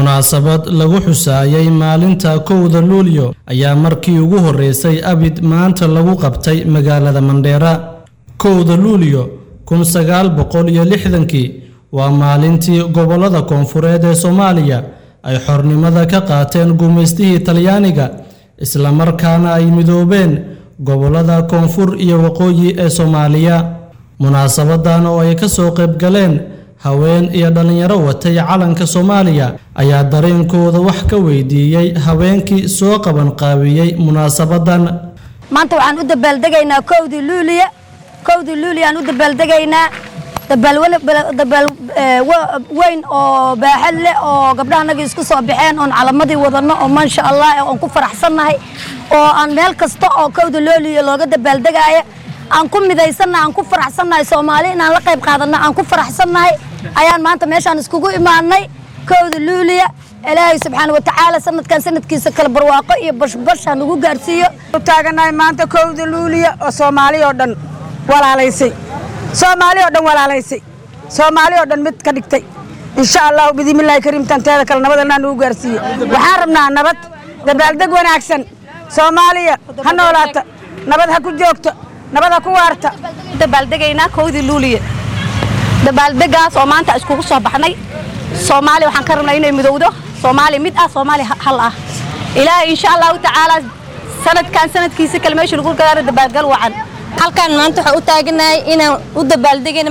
munaasabad lagu xusaayay maalinta kowda luulyo ayaa markii ugu horreysay abid maanta lagu qabtay magaalada mandheera kowda luulyo kun sagaal boqol iyo lixdankii waa maalintii gobollada koonfureed ee soomaaliya ay xornimada ka qaateen gumaystihii talyaaniga islamarkaana ay midoobeen gobollada koonfur iyo waqooyi ee soomaaliya munaasabadan oo ay ka soo qayb galeen haween iyo dhallinyaro watay calanka soomaaliya ayaa dareenkooda wax ka weydiiyey haweenkii soo qabanqaabiyey munaasabadan maanta waxaan u dabaaldegaynaa kowdii luuliya kowdii luuliya aan u dabaaldegaynaa dabaal weyn oo baaxad leh oo gabdhahanagii isku soo baxeen oon calamadii wadanno oo maasha allah oon ku faraxsannahay oo aan meel kasta oo kowda luuliya looga dabaaldegaaya aan ku midaysannahay aan ku faraxsannahay soomaali inaan la qayb qaadanno aan ku faraxsannahay ayaan maanta meeshaan iskugu imaanay kowda luuliya ilaahay subxaana watacaala sanadkan sanadkiisa kale barwaaqo iyo bashbash ha nagu gaarsiiyo taaganahay maanta kowda luuliya oo soomaali oo dhan walaalaysay soomaali oo dhan walaalaysay soomaali oo dhan mid ka dhigtay insha allahu bidimillahi kariimtan teeda kale nabadalnaa nagu gaarsiiye waxaan rabnaa nabad dabaaldeg wanaagsan soomaaliya ha noolaata nabad ha ku joogto nabad ha ku waarta dabaaldegaynaa kowdii luuliya dabaaldegaas oo maanta iskugu soo baxnay soomaaliya waxaan ka rabnaa inay midowdo soomaaliya mid ah soomaaliya hal ah ilaahay insha allahu tacaala sanadkan sanadkiisa kale meesha lagu gaaro dabaalgal wacan halkan maanta waxaan u taaganahay inaan u dabaaldegayna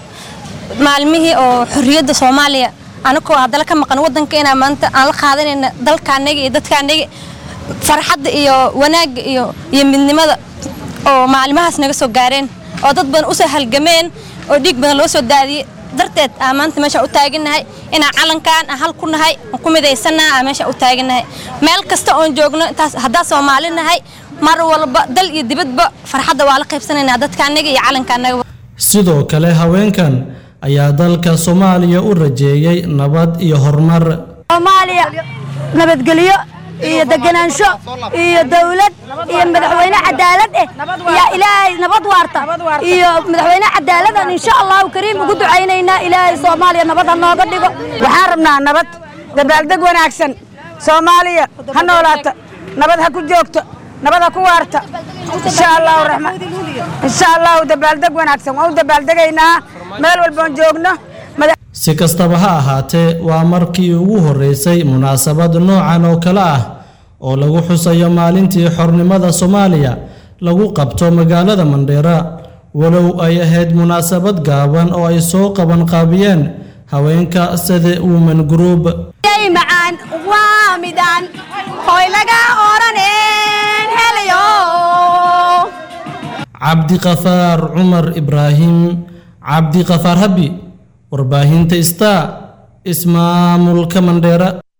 maalmihii oo xorriyadda soomaaliya anagoo haddana ka maqan waddanka inaan maanta aan la qaadanayna dalkaanaga iyo dadkaanaga farxadda iyo wanaagga iyo iyo midnimada oo maalimahaas naga soo gaareen oo dad badan usoo halgameen oo dhiig badan loo soo daadiyey darteed aan maanta meeshaan u taaganahay inaan calankan aan hal ku nahay aan ku midaysannaha aan meeshaan u taaganahay meel kasta oon joogno intaas haddaan soomaali nahay mar walba dal iyo dibadba farxadda waa la qaybsanaynaa dadkaanaga iyo calankaanaga sidoo kale haweenkan ayaa dalka soomaaliya u rajeeyey nabad iyo horumar soomaaliya nabadgelyo iyo deganaansho iyo dawlad iyo madaxweyne cadaalad eh iyo ilaahay nabad waarta iyo madaxweyne cadaaladan insha allahu kariim ugu ducaynaynaa ilaahay soomaaliya nabad ha nooga dhigo waxaan rabnaa nabad dabaaldeg wanaagsan soomaaliya ha noolaata nabad ha ku joogto nabad ha ku waarta insha allahu raxmaan insha allahu dabaaldeg wanaagsan waan u dabaaldegaynaa meel walboon joogno si kastaba ha ahaatee waa markii ugu horreysay munaasabad noocan oo kale ah oo lagu xusayo maalintii xornimada soomaaliya lagu qabto magaalada mandheera walow ay ahayd munaasabad gaaban oo ay soo qabanqaabiyeen haweenka sida women group macaan waa midaan hoy laga oraneen helayo cabdiqafaar cumar ibraahim cabdiqafaar habi warbaahinta star ismaamulka mandheera